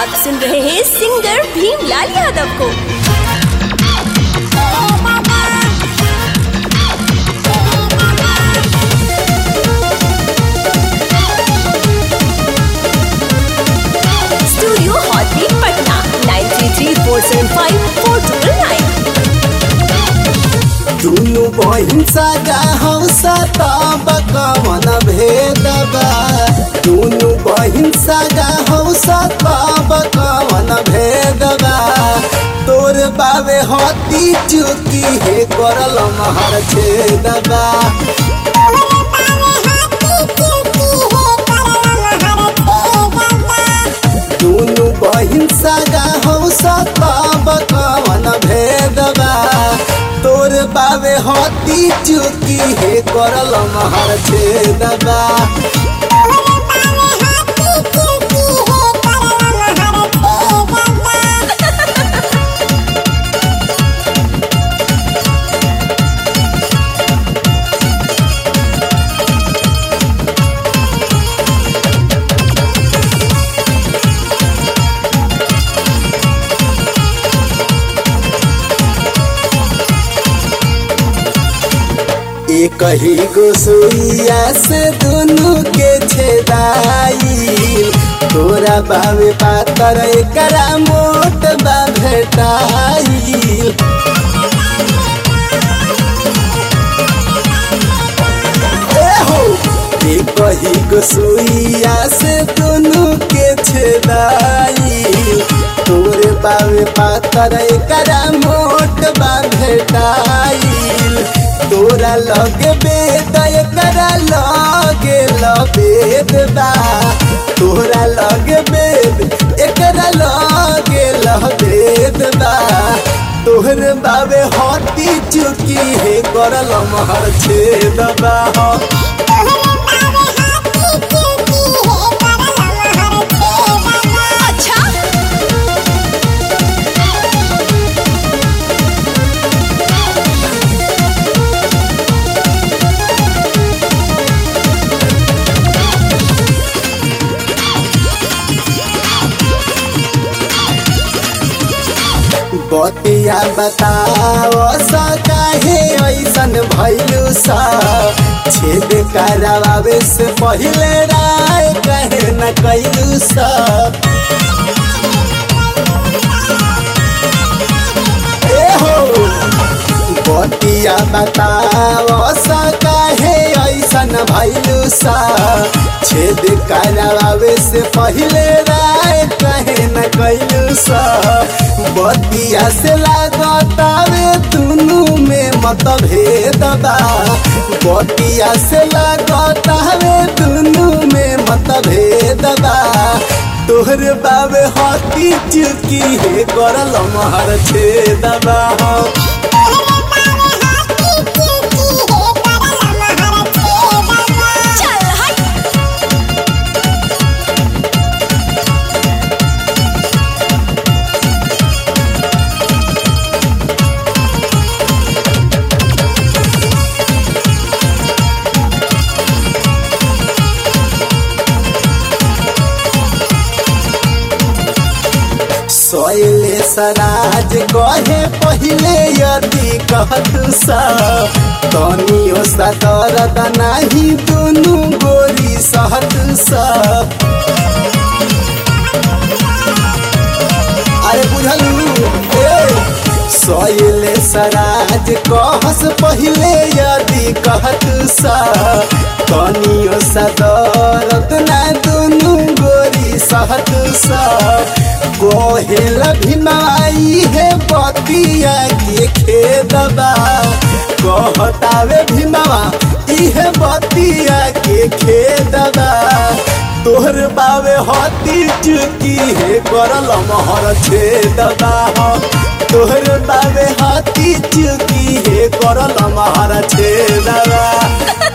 आप सुन रहे हैं सिंगर भीमलाल यादव को studio hot beat Patna nine three three four seven five four triple nine दुनु बहिन सागा हौसा तब कवन भेदबा दुनु बहिन सागा हौसा तब कवन भेदबा तोर बाबे हती चुकी हे करल महर छेदबा दुनु बहिन सागा हौसा तब कवन भेदबा तोर बाबे हती चुकी हे करल महर छेदबा एक ही गोसुइया से दुनु के छेदाई तोरा बाबे पातर एकरा मोट बा भेटाई एहो एक ही गोसुइया से दुनु के छेदाई तोरे बाबे पातर एकरा मोट बा भेटाई तोरा लगे बेद एकरा लगे लबेद बा तोरा लगे बेद एकरा लगे लबेद बा तोहर बाबे हती चुकी हे करल महर छेद बा हो अच्छा बतिया बताओ सा काहे ऐसन भइलू सा छेद करावे से पहिले राय कहे न कैलू सा ए हो बतिया बताओ सा काहे ऐसन भइलू सा छेद करावे से पहिले राय कहे न कैलू सा बतिया से लागतावे दुनु में मतभेद बा बतिया से लागतावे दुनु में मतभेद बा तोहर बाबे हती चुकी हे करल महर छेदबा चल हट सोयले सराज कहे पहिले यदि कहतु सा तनियो सा दर्द नाही दुनु गोरी सहतु सा अरे बुझलू ए सोयले सराज कहस पहिले यदि कहतु सा तनियो सा दर्द ना दुनु गोरी सहतु सा कोहेल भीमाई है बतिया के खेदबा कहतावे भीमावा इहे बतिया के खेदबा तोहर बावे हती चुकी हे करल महर छेदबा हो तोहर बावे हती चुकी हे करल महर छेदबा